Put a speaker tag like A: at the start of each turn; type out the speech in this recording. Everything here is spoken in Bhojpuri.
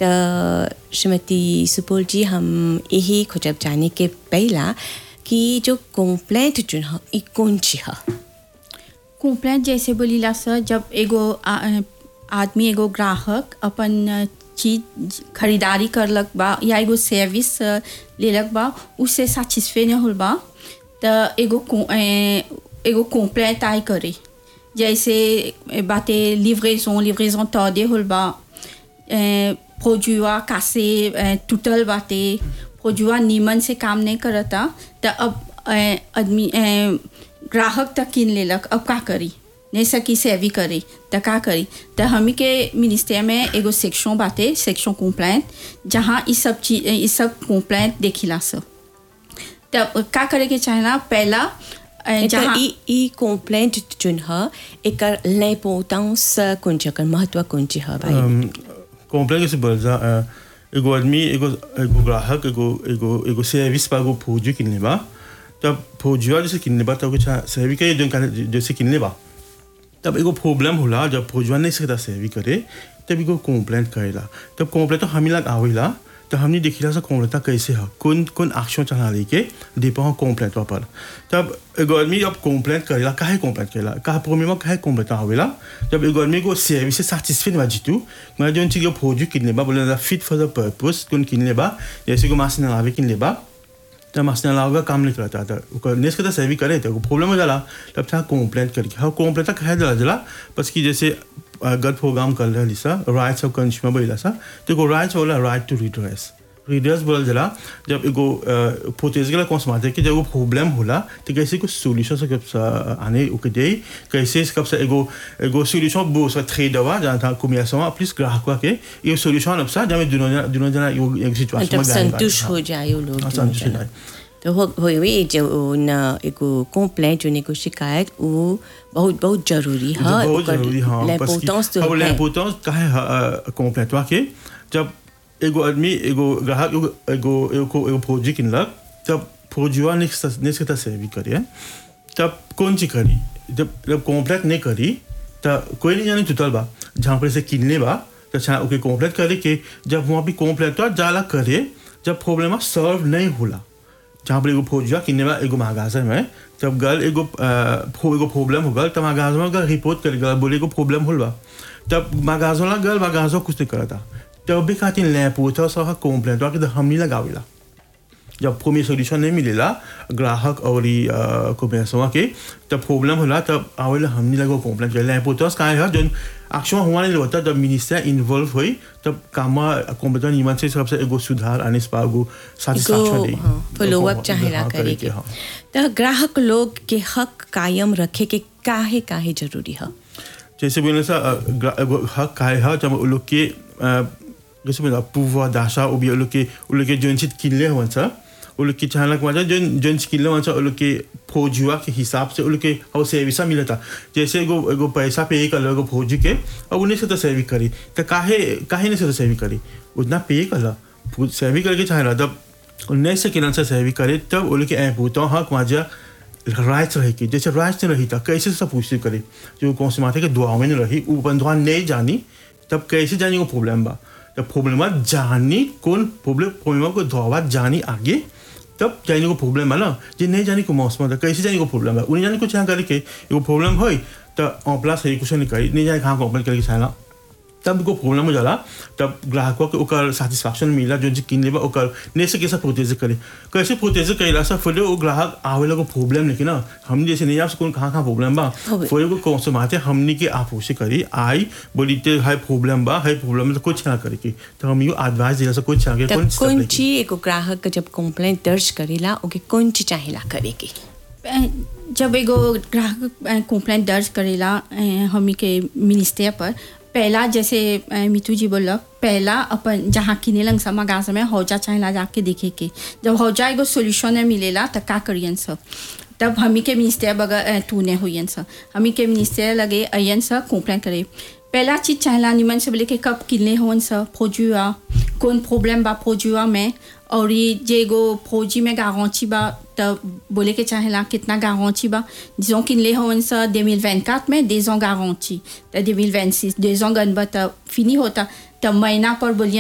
A: तो श्रीमती सुपोल जी हम यही खोजब जाने के पहला कि जो कंप्लेंट जो है ई कौन ची है
B: कंप्लेंट जैसे बोलीला सर जब एगो आ- आदमी एगो ग्राहक अपन चीज खरीदारी करलक बा या एगो सर्विस लेलक बा उससे सैटिस्फाई नहीं होल बा तो एगो को- ए, एगो कंप्लेंट आई करे जैसे बाते लिवरेजन लिवरेजन तौदे होल बा प्रोजुआ कासे टूटल बाटे प्रोजुआ नीमन से काम नहीं करता तो अब ए, आदमी ए, ग्राहक तक किन लेलक अब का करी नहीं सकी सेवी करे तो का करी तो हमी के मिनिस्टर में एगो सेक्शन बाटे सेक्शन कंप्लेंट जहाँ इस सब चीज इस सब कंप्लेंट देखिला सब तो का करे के चाहेला पहला ए,
A: तो
B: जहाँ
A: ई ई कंप्लेंट जो है एकर l'importance कौन ची एकर महत्व कौन ची है भाई
C: कॉम्प्लेक्स से बोल जा अ, एगो आदमी एगो एगो ग्राहक एगो एगो एगो सर्विस पा एगो फौजी किनले बा तब फौजिया जैसे किनले बा तब कुछ सेवी के जो जैसे किनले बा तब एगो प्रॉब्लम होला जब फौजवा नहीं सकता सेवी करे तब एगो कंप्लेंट करेला तब कंप्लेंट तो हमी लग आवेला तो हमने देखिला सा कंप्लेंट कैसे है कौन कौन एक्शन चला लेके दीपा हो कंप्लेंट पर तब एगो आदमी अब कंप्लेंट करेला काहे कंप्लेंट करेला काहे प्रॉब्लम में काहे कंप्लेंट आवेला जब एगो आदमी को सर्विस से सैटिस्फाइड बा जीतू मैं जो चीज फौजी किनले बा बोले फिट फॉर द पर्पस कौन किनले बा जैसे को मास लावे किनले बा तब मसने अलावा काम नहीं करता था ओकर नेस के तो सेवी करे थे प्रॉब्लम हो जाला तब था कंप्लेंट करके हाँ कंप्लेंट तक है जला जला बस कि जैसे गलत प्रोग्राम कर रहा लिसा राइट्स ऑफ कंज्यूमर बोला सा तो को राइट्स बोला राइट टू रिड्रेस रिड्रेस बोल जला जब एगो प्रोटेज के कौन समाते कि जब वो प्रॉब्लम होला तो कैसे कुछ सोल्यूशन से कब आने ओके दे कैसे कब से एगो एगो सोल्यूशन बो सा ट्रेड हुआ जहाँ था कुमियासमा प्लीज ग्राहक के ये सोल्यूशन अब सा जब दोनों जना दोनों जना एक सिचुएशन
A: मतलब संतुष्ट हो जाए वो लोग
C: हाँ,
A: दोनों
C: संतुष्ट हो
A: जना।
C: जाए।
A: तो हो हो ये जो न एगो कंप्लेंट जो एगो शिकायत वो बहुत बहुत जरूरी है
C: बहुत जरूरी हाँ
A: l'importance तो
C: अब
A: है
C: l'importance काहे कंप्लेंट वा के जब एगो आदमी एगो ग्राहक एगो एगो एगो एगो फौजी किनलक तब फौजीवा ने ने सकता सेवी करे तब कौन सी करी जब जब कंप्लेंट नहीं करी तब कोई नहीं जाने टूटल बा जहाँ पर से किनले बा तो अच्छा ओके कंप्लेंट करे के जब वहाँ भी कंप्लेंट हुआ जाला करे जब प्रॉब्लम सॉल्व नहीं होला जहाँ पर एगो फौजिया किन्ने बा एगो महागाजा में जब गल एगो अ, फो एगो प्रॉब्लम हो गल तब महागाजा में गल रिपोर्ट कर गल बोले एगो प्रॉब्लम होल बा तब महागाजा ला गल महागाजा कुछ नहीं करता तब भी खातिर ले पूछा सह कंप्लेंट कि हम नहीं लगावेला जब कोई सोल्यूशन नहीं मिलेला ग्राहक और को पैसवा के तब प्रॉब्लम होला तब आवेला हमने लगो कंप्लेंट कर ले पोतस का है जन एक्शन हुआ नहीं होता जब मिनिस्टर इन्वॉल्व हुई तब काम कंप्यूटर नियमन से सबसे एगो सुधार आने से पागो satisfaction दे
A: फॉलो अप चाहेला
C: हाँ,
A: करे के
C: हाँ
A: तो ग्राहक लोग के हक कायम रखे के काहे काहे जरूरी है
C: जैसे बोले सा अ, ग्रा- एगो हक का है जब वो लोग के अ, जैसे बोला pouvoir d'achat ou bien वो लोग के वो लोग के जोन चीज किनले हुआ सा वो लोग के चाहलक वजह जोन जोन चीज किनले हुआ सा वो लोग के फौजुआ के हिसाब से वो लोग के और सर्विसा मिला था जैसे एगो एगो पैसा पे कर लो एगो फौजी के और उन्हें से तो सेवी करी तो काहे काहे नहीं से तो सेवी करी उतना पे कर ला सेवी करके चाहे तब उन्नीस से किरण से सेवी करे तब वो लोग के ऐप होता हक वजह राइट्स रही कि जैसे राइट्स नहीं रही था कैसे सब पूछते करे जो कौन से माथे के दुआ में नहीं रही वो अपन दुआ नहीं जानी तब कैसे जानी वो प्रॉब्लम बा जब प्रॉब्लम जानी कौन प्रॉब्लम प्रॉब्लम को दुआ जानी आगे तब जाने को प्रॉब्लम है ना जे नहीं जाने को मौसम था कैसे जाने को प्रॉब्लम है उन्हें जाने को चाह करे के एगो प्रॉब्लम हो तो ऑन प्लस है कुछ नहीं करी नहीं जाने कहाँ कंप्लेन करके चाहला तब को प्रॉब्लम हो जाला तब ग्राहकों के ओकर सेटिस्फैक्शन मिला जो जी किन लेबा ओकर ने से कैसे प्रोटेज करे कैसे प्रोटेज करेला सब फिर वो ग्राहक आवेला को प्रॉब्लम लेकिन ना हम जैसे नहीं आप कौन कहाँ कहाँ प्रॉब्लम बा
A: होवे।
C: फिर को कौन से माते हमनी के आप उसे करी आई बोली ते हाई प्रॉब्लम बा हाई प्रॉब्लम तो कुछ ना करे की तो हम यो एडवाइस दिला से कुछ आगे
A: तो
C: कौन सी
A: कौन
C: step लेके।
A: ची एगो ग्राहक जब कंप्लेंट दर्ज करेला ओके कौन ची चाहेला करे के
B: जब एगो ग्राहक कंप्लेंट दर्ज करेला अ, हमी के मिनिस्टर पर पहला जैसे अ, मितू जी बोलक पहला अपन जहाँ किने लंग समा गाँव में हौजा चाहेला जाके देखे के जब हौजा एगो सोल्यूशन नहीं मिलेला तो का करियन सब तब हमी के मिनिस्टर बगैर तू ने हुई सब हमी के मिनिस्टर लगे अयन सब कंप्लेंट करे पहला चीज चाहेला निमन से बोले कि कब किनले होन सब फौजुआ कौन प्रॉब्लम बा फौजुआ में और ये जे एगो फौजी में गारंटी बा तब बोले के चाहेला कितना गारंटी बा disons qu'il les होन सा 2024 में des ans garantie तो 2026 deux ans गन बा तब फिनी होता तब महीना पर बोलिए